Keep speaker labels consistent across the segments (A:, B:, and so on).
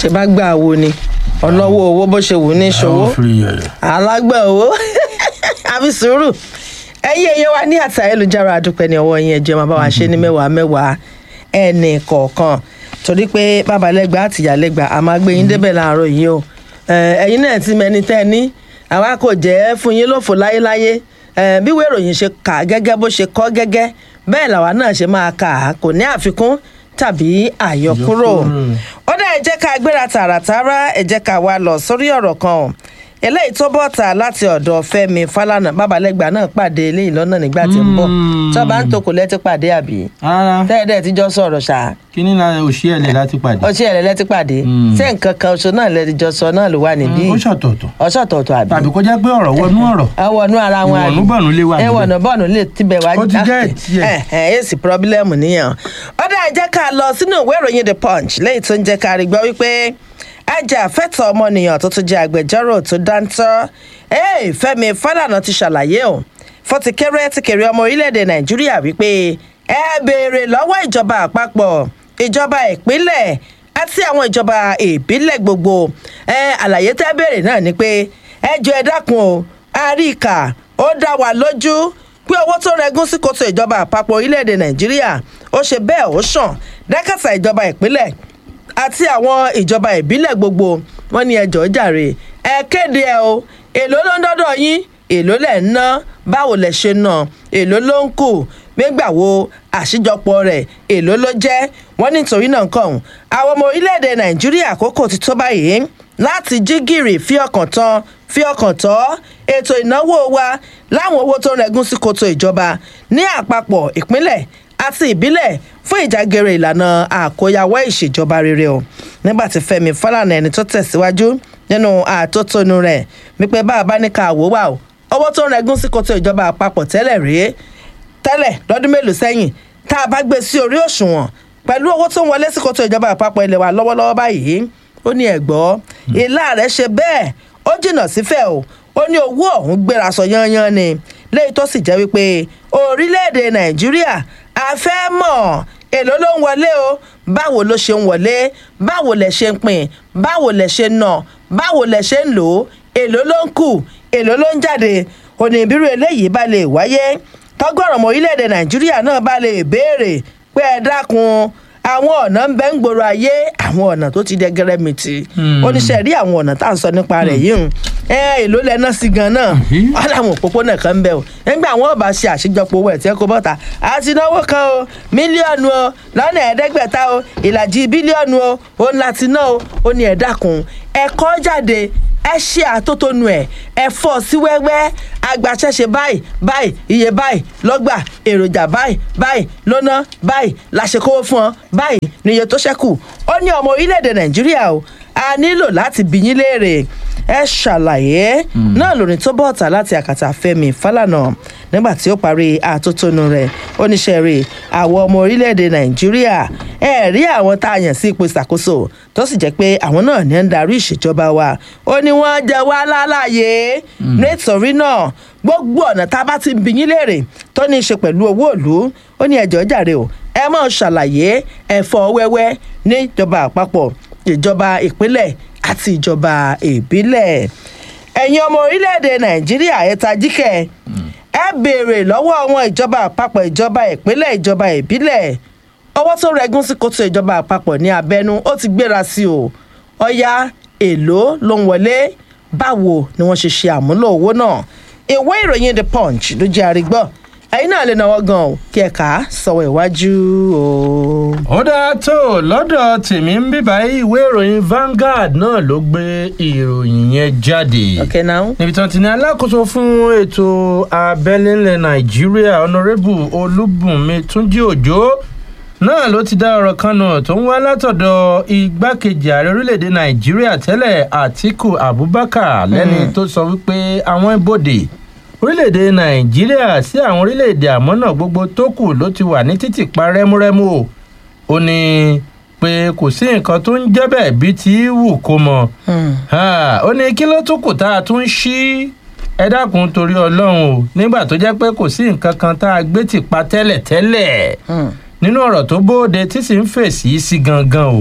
A: ṣe bá gbà wo ni ọlọ́wọ́ owó bó ṣe wù ní ṣòwò
B: àwọn fìrí yẹ̀yẹ̀.
A: alágbà owó àfi sùúrù ẹ̀yin ẹ̀yẹ wa ní àtà ayélujára àdúpẹ́ ní ọwọ́ yín ẹ̀jẹ̀ máa bá wa ṣe ní mẹ́wàá mẹ́wàá ẹnì kọ̀ọ̀kan torí pé babalẹ́gbà àtìyálẹ́gbà a máa gbé yín débẹ̀ láàárọ̀ yìí o Eh, ẹ̀yin náà ti mẹni tẹ́ ẹ ní àwa kò jẹ́ fún yín lófo láyéláyé Eh, bí ìwé ìròyìn ṣe kà á gẹ́gẹ́ bó ṣe kọ́ gẹ́gẹ́ bẹ́ẹ̀ làwa náà ṣe máa kà á kò ní àfikún tàbí àyọkúrò
B: Àyọkúrò.
A: ó dá ẹ jẹ́ ká gbéra tààràtàrà ẹ jẹ́ ká wá lọ sórí ọ̀rọ̀ kan o eléyìí tó bọ̀ tà láti ọ̀dọ̀ fẹ́mi falana babalẹ́gbà náà pàdé eléyìí lọ́nà nígbà tí ń bọ̀
B: Mm.
A: tó bá ń tokò lẹ́tí pàdé àbí
B: rárá
A: tẹ́ẹ̀dẹ́ tíjọ́ sọ̀rọ̀ ṣá
B: kíní la òṣì ẹ̀lẹ̀ láti pàdé.
A: ọtí ẹ̀rẹ́ lẹ́tí pàdé
B: Mm.
A: ṣé nǹkan kan oṣù náà lẹ́tijọ́ sọ náà ló wà níbí
B: ó ṣọ̀tọ̀ọ̀tọ̀
A: ọ̀ṣọ̀tọ̀ọ̀tọ̀ àbí
B: tàbí kó jẹ́ pé ọ̀rọ̀ wọnú ọ̀rọ̀
A: ẹwọ̀nú ara wọn àbí
B: ìwọ̀nùbọ̀nù lè wà níbẹ̀.
A: ẹwọ̀nù bọ́ọ̀nù lè tibẹ̀ wá
B: Ó ti jẹ́ tiẹ̀.
A: ẹ ẹ èsì pírọ́bílẹ́mù nìyẹn ọ̀dà ẹ jẹ́ ká lọ sínú ìwé ìròyìn the punch lẹ́yìn tó ń jẹ́ ká rí gbọ́ wípé ajàfẹ́tọ̀ ọmọnìyàn tó tún jẹ́ agbẹjọ́rò tó dáńtọ́ ee fẹ́mi fálànà ti ṣàlàyé o fọtikẹrẹ ti kéré ọmọ orílẹ̀-èdè nàìjíríà wípé ẹ béèrè lọ́wọ́ ìjọba àpapọ̀ ìjọba ìpínlẹ̀ àti àwọn ìjọba ìbílẹ̀ gbogbo ẹ àlàyé tẹ́ béèrè náà ni pé ẹ jọ ẹ dákun o àríkà ó dá wa lójú pé owó tó rẹgún sí kòtò ìjọba àpapọ̀ orílẹ̀-èdè nàìjíríà ó ṣe bẹ́ẹ̀ ó sàn dákàtà ìjọba ìpínlẹ̀ àti àwọn ìjọba ìbílẹ̀ gbogbo wọn ní ẹjọ́ jàre ẹ kéde ẹ o èló ló ń dọ́dọ̀ yín èló lẹ̀ ń ná báwo lẹ̀ ṣe ná èló ló ń kù nígbà wo àṣìjọpọ̀ rẹ̀ èló ló jẹ́ wọ́n nítorí náà kàn àwọn ọmọ orílẹ̀-èdè nàìjíríà àkókò ti tó báyìí láti jí gìrì fi ọkàn tán fi ọkàn tọ́ ètò ìnáwó wa láwọn owó tó ń rẹgún sí koto ìjọba ní àpapọ̀ ìpínlẹ̀ àti ìbílẹ̀ fún ìjágere ìlànà àkóyawọ́ ìṣèjọba rere o nígbà tí fẹmi fálànà ẹni tó tẹ̀síwájú nínú àtótónu rẹ̀ wípé bá a bá ní ká wò wá o owó tó ń rẹgún sí koto ìjọba àpapọ̀ tẹ́lẹ̀ rèé tẹ́lẹ̀ lọ́dún mélòó sẹ́yìn tá a bá gbé sí orí òṣùwọ̀n pẹ̀lú owó tó ń wọlé sí koto ìjọba àpapọ̀ ilẹ̀ wa lọ́wọ́lọ́wọ́ báyìí ó ní ẹ̀gbọ́ ìlà rẹ̀ ṣe bẹ́ẹ̀ ó jìnnà sífẹ̀ o ó ní owó ọ̀hún gbéra sọ yányán ni léyìí tó sì jẹ́ wípé orílẹ̀-èdè nàìjíríà a fẹ́ mọ̀ èló ló ń wọlé o báwo ló ṣe ń wọlé báwo lẹ̀ ṣe ń pín báwo lẹ̀ ṣe ń nà báwo lẹ̀ ṣe ń lò ó èló ló ń kù èló ló ń jáde òní ìbírú eléyìí bá lè wáyé tọ́gọ́rọ̀ ọmọ orílẹ̀-èdè nàìjíríà náà bá lè béèrè pé ẹ dákun àwọn ọ̀nà ń bẹ ń gbòòrò ayé àwọn ọ̀nà tó ti dẹgẹrẹ mìtì oníṣẹ́ rí àwọn ọ̀nà tá à ń sọ nípa rẹ̀ yìí hùn ẹ èló lẹ́nà sí gan náà wọn làwọn òpópónà kan ń bẹ o nígbà wọn bá ṣe àṣejọpọ̀ owó ẹ̀ tí ẹ kó bọ́ta àti náwó kan o mílíọ̀nù o lọ́nà ẹ̀ẹ́dẹ́gbẹ̀ta o ìlàjì bílíọ̀nù o òun láti ná o ó ní ẹ̀ dákun ẹ̀kọ́ jáde ẹ ṣe àtótónu ẹ ẹ fọ sí wẹ́wẹ́ agbaṣẹ́ṣe báyìí báyìí iye báyìí lọ́gbà èròjà báyìí báyìí lọ́nà báyìí làṣekówó fún ọ báyìí níye tó ṣẹ́kù ó ní ọmọ orílẹ̀-èdè nàìjíríà o a nílò láti bí yín léèrè ẹ ṣàlàyé náà lórí tó bọ̀ ọ̀tà láti àkàtà fẹ́mi fálànà nígbà tí ó parí àtótónu rẹ̀ oníṣẹ́ rẹ̀ àwọn ọmọ orílẹ̀-èdè nàìjíríà ẹ rí àwọn tá a yàn sí ipò ìṣàkóso tó sì jẹ́ pé àwọn náà ní ń darí ìṣèjọba wa ó ní wọ́n jẹ wá lálàyé nítorí náà gbogbo ọ̀nà tá a bá ti ń bi yín léèrè tó ní í ṣe pẹ̀lú owó ìlú ó ní ẹjọ́ jàre o ẹ mọ̀ ṣàlàyé ẹ̀fọ́ wẹ́wẹ́ níjọba àpapọ̀ ìjọba ìpínlẹ̀ àti ìjọba ìbílẹ̀ ẹ̀yin ọmọ orílẹ̀-èdè nàìjíríà ẹ tajíkẹ́ ẹ béèrè lọ́wọ́ àwọn ìjọba àpapọ̀ ìjọba ìpínlẹ̀ ìjọba ìbílẹ̀ owó tó rẹgún sí kótó ìjọba àpapọ̀ ní abẹ́nú ó ti gbéra sí o ọ̀ya èlò ló ń wọlé báwo ni wọ́n ṣe ṣe àmúlò owó náà ìwé ìròyìn the punch ló jẹ́ àrígbọ́ ẹ̀yin náà lè náwó gan o kí ẹ kà á sọ̀wọ́ iwájú o.
B: ó dáa tó lọ́dọ̀ tèmi ń bíbá ìwé ìròyìn Vanguard náà ló gbé ìròyìn yẹn jáde.
A: okay now.
B: níbi tí wọ́n ti ní alákòóso fún ètò abẹ́lé ńlẹ̀ nàìjíríà ọ̀nàrẹ́bù olúbùnmi túnjí òjò náà ló ti dá ọ̀rọ̀ kan nù tó ń wá látọ̀dọ̀ igbákejì ààrẹ orílẹ̀‐èdè nàìjíríà tẹ́lẹ̀ àtíkù abubakar lẹ́ni tó sọ wípé àwọn ibodè orílẹ̀‐èdè nàìjíríà sí àwọn orílẹ̀‐èdè àmọ́nà gbogbo tó kù ló ti wà ní títì pa rẹ́múrẹ́mú o ó ní pé kò sí nǹkan tó ń jẹ́ bẹ́ẹ̀ bí ti wù kó mọ ó ní kí ló tún kù tá a tún ṣí ẹ dákun torí ọlọ́run o nígbà tó jẹ́ pé kò sí nǹkan kan tá a gbé tì pa tẹ́lẹ̀ tẹ́lẹ̀ nínú ọ̀rọ̀ tó bóde tí sì ń fèsì sí gangan o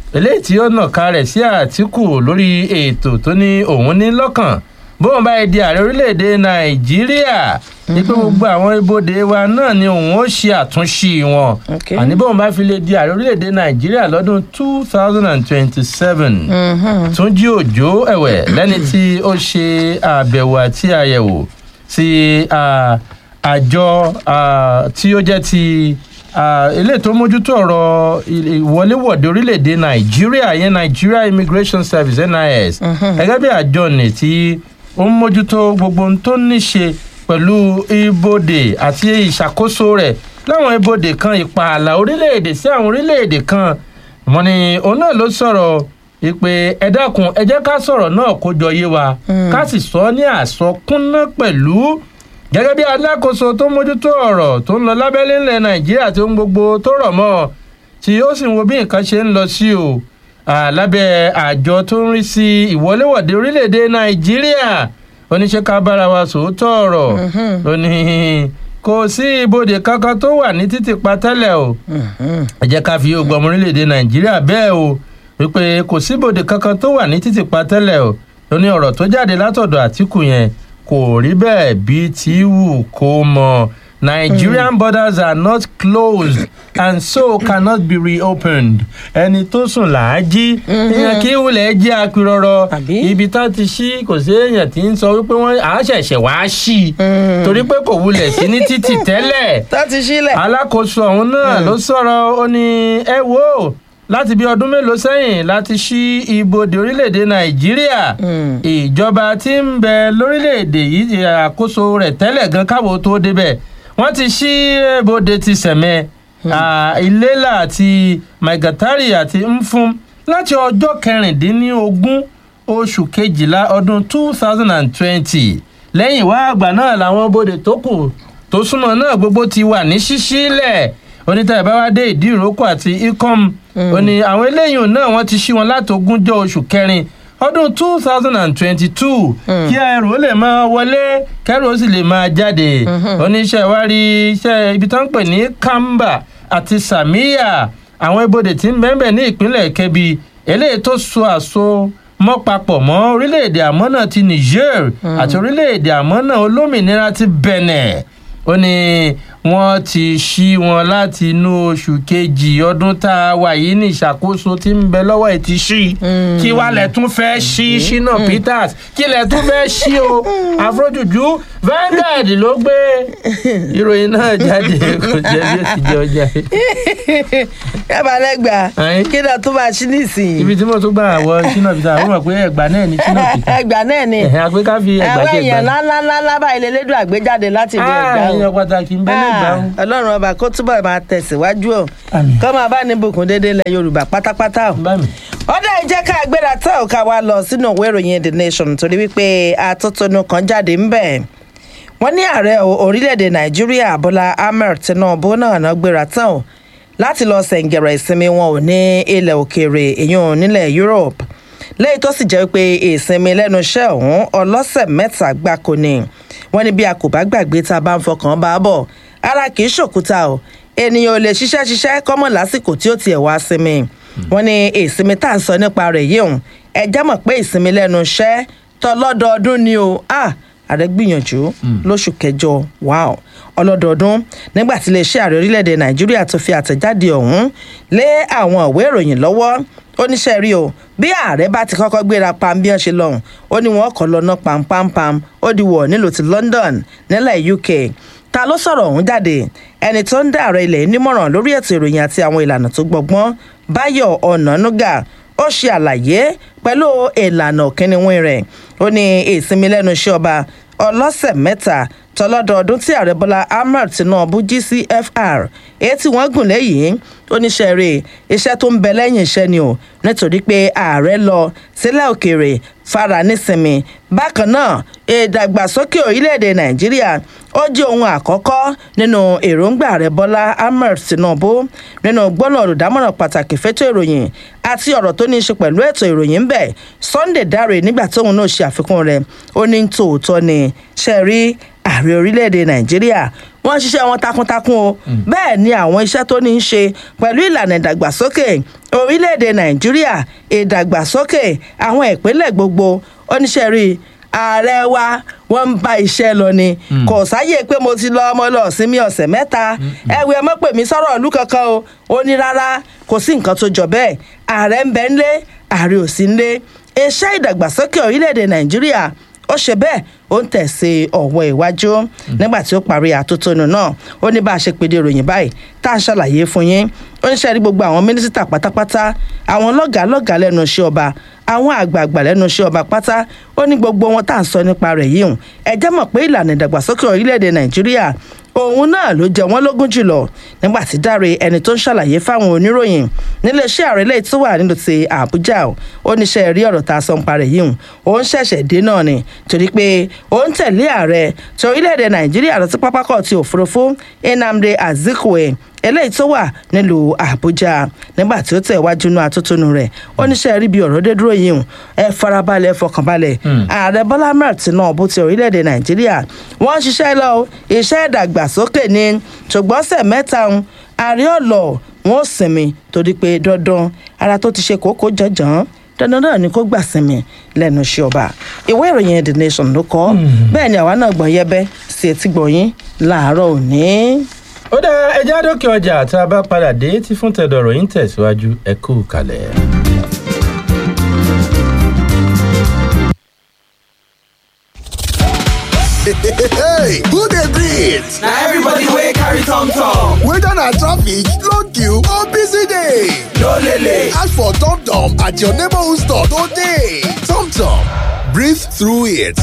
B: eléyìí tí ó nàka rẹ̀ sí àtìkù lórí ètò tó ní òun ní lọ́kàn bóun bá di ààrẹ orílẹ̀-èdè nàìjíríà ní pé gbogbo àwọn ibodè wa náà ni òun ó ṣe àtúnṣe wọn
A: Okay.
B: àní bóun bá fi lè di ààrẹ orílẹ̀-èdè nàìjíríà lọ́dún two thousand and twenty-seven túnjí òjò ẹ̀wẹ̀ lẹ́ni tí ó ṣe àbẹ̀wò àti àyẹ̀wò sí ah, àjọ ah, tí ó jẹ́ ti ah, eléyìí tó mójútó ọ̀rọ̀ il- ìwọléwọ̀de orílẹ̀-èdè nàìjíríà yẹn nigeria immigration service nis gẹ́gẹ́ bí àjọ nì tí ó ń mójútó gbogbo ohun tó ní ṣe pẹ̀lú ibodè àti ìṣàkóso rẹ̀ láwọn ibodè kan ìpààlà orílẹ̀-èdè sí àwọn orílẹ̀-èdè kan wọ́n ní òun náà ló sọ̀rọ̀ ìpè ẹ dákun ẹ jẹ́ ká sọ̀rọ̀ náà kó jọ yé wa ká sì sọ ní àsọkúnná pẹ̀lú gẹ́gẹ́ bí alákòóso tó mójútó ọ̀rọ̀ tó ń lọ lábẹ́lé ńlẹ̀ nàìjíríà tó ń gbogbo tó rọ̀ mọ́ ọ, tí ó sì ń wo bí nǹkan ṣe ń lọ sí o Ah, lábẹ́ àjọ tó ń rí sí ìwọléwọ̀de orílẹ̀-èdè nàìjíríà oníṣẹ́ ká bára wa sòótọ́ ọ̀rọ̀ ó ní kò sí ibodè kankan tó wà ní títì pa tẹ́lẹ̀ o ẹ jẹ́ ká fi ogun ọmọ orílẹ̀-èdè nàìjíríà bẹ́ẹ̀ o wípé kò sí ibodè kankan tó wà ní títì pa tẹ́lẹ̀ o ó ní ọ̀rọ̀ tó jáde látọ̀dọ̀ àtìkù yẹn kò rí bẹ́ẹ̀ bí tí wù kó mọ nigerian borders are not closed and so cannot be reopened ẹni tó sùn làájí ìyẹn kí wulẹ̀ jẹ́ apirọ̀rọ̀
A: Àbí?
B: ibi tá ti ṣí kò sí èèyàn tí ń sọ wípé wọ́n à á ṣẹ̀ṣẹ̀ wá ṣí i torí pé kò wulẹ̀ sí ní títì tẹ́lẹ̀
A: tó ti sílẹ̀.
B: alákòóso ọ̀hún náà ló sọ̀rọ̀ ó ní ẹ wò ó láti bí ọdún mélòó sẹ́yìn láti ṣí ibodè orílẹ̀-èdè nàìjíríà ìjọba tí ń bẹ lórílẹ̀-èdè yìí àkóso rẹ̀ tẹ́lẹ̀ gan káwọ́ tó débẹ̀ wọ́n ti ṣí ibodè ti sẹ̀mẹ́ iléla àti maigatari àti mfum láti ọjọ́ kẹrìndínlógún oṣù kejìlá ọdún two thousand and twenty lẹ́yìn wá àgbà náà làwọn bodè tó kù tó súnmọ́ náà gbogbo ti wà ní ṣíṣí lẹ̀ onítàyè bá wá dé ìdí ìrókò àti icom ó ní àwọn eléyìí náà wọ́n ti ṣí wọn láti ogúnjọ́ oṣù kẹrin ọdún two thousand and twenty-two kí ẹrù ó lè máa wọlé kẹrù ó sì lè máa jáde oníṣẹ́ wa rí iṣẹ́ ibi tó ń pè ní kamba àti samiya àwọn ibodè tí ń bẹ́ẹ̀ ní ìpínlẹ̀ kebbi eléyìí tó so àso mọ́ papọ̀ mọ́ orílẹ̀-èdè àmọ́nà ti niger àti orílẹ̀-èdè àmọ́nà olómìnira ti benin ó ní wọ́n ti ṣí wọn láti inú oṣù kejì ọdún tá a wà yìí ní ìṣàkóso tí ń bẹ lọ́wọ́ ẹ̀ ti ṣí kí wàá lẹ̀ tún fẹ́ ṣí ṣínà peters kí lẹ̀ tún fẹ́ ṣí o àfọ́jùjú Vanguard ló gbé ìròyìn náà jáde kò jẹ́ bí ó ti jẹ́ ọjà yìí.
A: yàrá lẹ́gbàá
B: Ẹ̀yin.
A: kí náà tó máa ṣí nísìnyí.
B: ibi tí mo tún gbà wọ ṣínà peters àwọn mọ̀ pé ẹ̀gbá náà ní ṣínà peters
A: ẹgbàá náà ni
B: ẹ̀hìn àpé ká fi ẹ̀gbá
A: àwọn
B: jẹ́
A: èèyàn
B: ẹ̀gbá.
A: ńláńláńlá báyìí lélẹ́dùn àgbéjáde láti ilé ẹgbàá o.
B: èèyàn pàtàkì ń bẹ lẹ́gbàá o.
A: Ah, ọlọ́run ọba kó túbọ̀ máa tẹ̀síwájú o
B: Àmín.
A: kó máa bá ní bùkún déédéé lẹ yorùbá pátápátá o.
B: bá mi.
A: ọ̀dà ìjẹ́ ká gbéra tá ò ká wá lọ sínú ìwé ìròyìn the nation torí wípé atótónu kan jáde ń bẹ̀. wọ́n ní ààrẹ o- orílẹ̀-èdè nàìjíríà bọ́lá ahmed tinubu náà náà gbéra tán o láti lọ sẹ̀ǹgẹ̀rẹ̀ ìsinmi wọn ò ní ilẹ̀ òkèèrè èyàn nílẹ̀ europe lẹ́yìn tó sì jẹ́ pé ìsinmi lẹ́nu iṣẹ́ ọ̀hún ọlọ́sẹ̀ mẹ́ta gbáko ni wọ́n ní bí a kò bá gbàgbé tá a bá ń fọkàn bá a bọ̀ ara kì í ṣòkúta o ènìyàn ò lè ṣiṣẹ́ ṣiṣẹ́ kọ́mọ̀ lásìkò tí ó tiẹ̀ wá sinmi wọ́n ní ìsinmi tá à ń sọ nípa rẹ̀ yìí òun ẹ jẹ́ mọ̀ pé ìsinmi lẹ́nu iṣẹ́ tọlọ́dọọdún ni o ah ààrẹ gbìyànjú lóṣù kẹjọ wow ọlọ́dọọdún nígbà tí iléeṣẹ́ ààrẹ orílẹ̀-èdè nàìjíríà tó fi àtẹ̀jáde ọ̀hún lé àwọn ìwé ìròyìn lọ́wọ́ oníṣẹ́ rí o bí ààrẹ bá ti kọ́kọ́ gbéra pam bí wọ́n ṣe lọ́hùn ó ní wọ́n kọ́ lọ́nà pampampam ó di wọ̀ nílùú ti london nílẹ̀ uk ta ló sọ̀rọ̀ ọ̀hún jáde ẹni tó ń dá ààrẹ ilẹ̀ nímọ̀ràn lórí ètò ìròyìn àti àwọn ìlànà tó gbọgbọ́n báyọ̀ ọ̀nànúgà ó ṣe àlàyé pẹ̀lú ìlànà kínníwín rẹ̀ ó ní ìsinmi lẹ́nu iṣẹ́ ọba ọlọ́sẹ̀ mẹ́ta tọlọ́dọọdún tí ààrẹ bọ́lá ahmed tinubu gcfr èyí tí wọ́n gùn lẹ́yìn oníṣẹ́ rẹ̀ iṣẹ́ tó ń bẹ lẹ́yìn iṣẹ́ ni o nítorí pé ààrẹ lọ sílẹ̀ òkèèrè fara nísinmi bákan náà ìdàgbàsókè orílẹ̀-èdè nàìjíríà ó jẹ́ ohun àkọ́kọ́ nínú èròǹgbà rẹ̀ bọ́lá ahmed tinubu nínú gbọ́nà olùdámọ̀ràn pàtàkì fẹ́tọ̀ ìròyìn àti ọ̀rọ̀ tó ní í ṣe pẹ̀lú ètò ìròyìn ń bẹ̀ sunday dáre nígbà tóun náà ṣe àfikún rẹ̀ ó ní tòótọ́ ni ṣe rí ààrẹ orílẹ̀-èdè nàìjíríà wọ́n ń ṣiṣẹ́ wọn takuntakun o bẹ́ẹ̀ ni àwọn iṣẹ́ tó ní í ṣe pẹ̀lú ìlànà ìdàgbàsókè orílẹ̀-èdè nàìjíríà ìdàgbàsókè àwọn ìpínlẹ̀ gbogbo oníṣẹ́ rí i ààrẹ wa wọ́n ń bá iṣẹ́ lọ ni kò sáyè pé mo ti lọ ọmọ lọ sinmi ọ̀sẹ̀ mẹ́ta ẹ̀wẹ̀ ẹ mọ́ pè mí sọ̀rọ̀ ìlú kankan o ó ní rárá kò sí nǹkan tó jọ bẹ́ẹ̀ ààrẹ ń bẹ ń lé ààrẹ ò sí ń lé iṣẹ́ ìdàgbàsókè orílẹ̀-èdè nàìjíríà ó ṣe bẹ́ẹ̀ ó ń tẹ̀sí ọ̀wọ́ iwájú nígbà tí ó parí àtótónu náà ó ní bá a ṣe pèdè ìròyìn báyìí tá a ṣàlàyé fún yín ó ń ṣe rí gbogbo àwọn mínísítà pátápátá àwọn lọ́gàá lọ́gàá lẹ́nu iṣẹ́ ọba àwọn àgbààgbà lẹ́nu iṣẹ́ ọba pátá ó ní gbogbo wọn tá à ń sọ nípa rẹ̀ yìí hùn ẹ jẹ́ mọ̀ pé ìlànà ìdàgbàsókè orílẹ̀-èdè nàìjíríà òun náà ló jẹ wọn lógún jùlọ nígbà tí dáre ẹni tó ń ṣàlàyé fáwọn oníròyìn níléeṣẹ́ ààrẹ lẹ́yìn tó wà nínú ti àbújá ó níṣẹ́ rí ọ̀rọ̀ tá a sọ ń parẹ́ yìí hùn òun ṣẹ̀ṣẹ̀ dé náà ni torí pé òun tẹ̀lé ààrẹ tí orílẹ̀-èdè nàìjíríà lọ sí pápákọ̀ ti òfurufú nnamdi azikiwe eléyìí tó wà nílùú àbújá nígbà tí ó tẹ̀ wájú inú atótónu rẹ̀ ó níṣẹ́ rí bí ọ̀rọ̀ dé dúró yìí hùn ẹ farabalẹ̀ fọkànbalẹ̀ ààrẹ bọ́lá ahmed tinubu ti orílẹ̀-èdè nàìjíríà wọ́n ń ṣiṣẹ́ lọ iṣẹ́ ìdàgbàsókè ni ṣùgbọ́n sẹ̀ mẹ́ta ń ààrẹ ọ̀lọ́ wọn ò sinmi torí pé dandan ara tó ti ṣe kókó jọjọ́n dandan náà ni kó gbà sinmi lẹ́nu iṣẹ́ ọba ìwé ìròyìn the nation ló kọ bẹ́ẹ̀ ni àwa náà gbọ̀n yẹbẹ́ sí etí gbọ̀nyìn láàárọ̀ òní.
B: ó dá ẹjẹ́ àdókè ọjà tá a bá padà dé tí fún tẹ̀dọ̀rọ̀ yín tẹ̀síwájú ẹ kú kalẹ̀.
C: hey who dey breathe
D: na everybody wey carry tom tom
C: whether na traffic long queue or busy day
D: no lele
C: ask for tom tom at your neighborhood store today tom tom breathe through it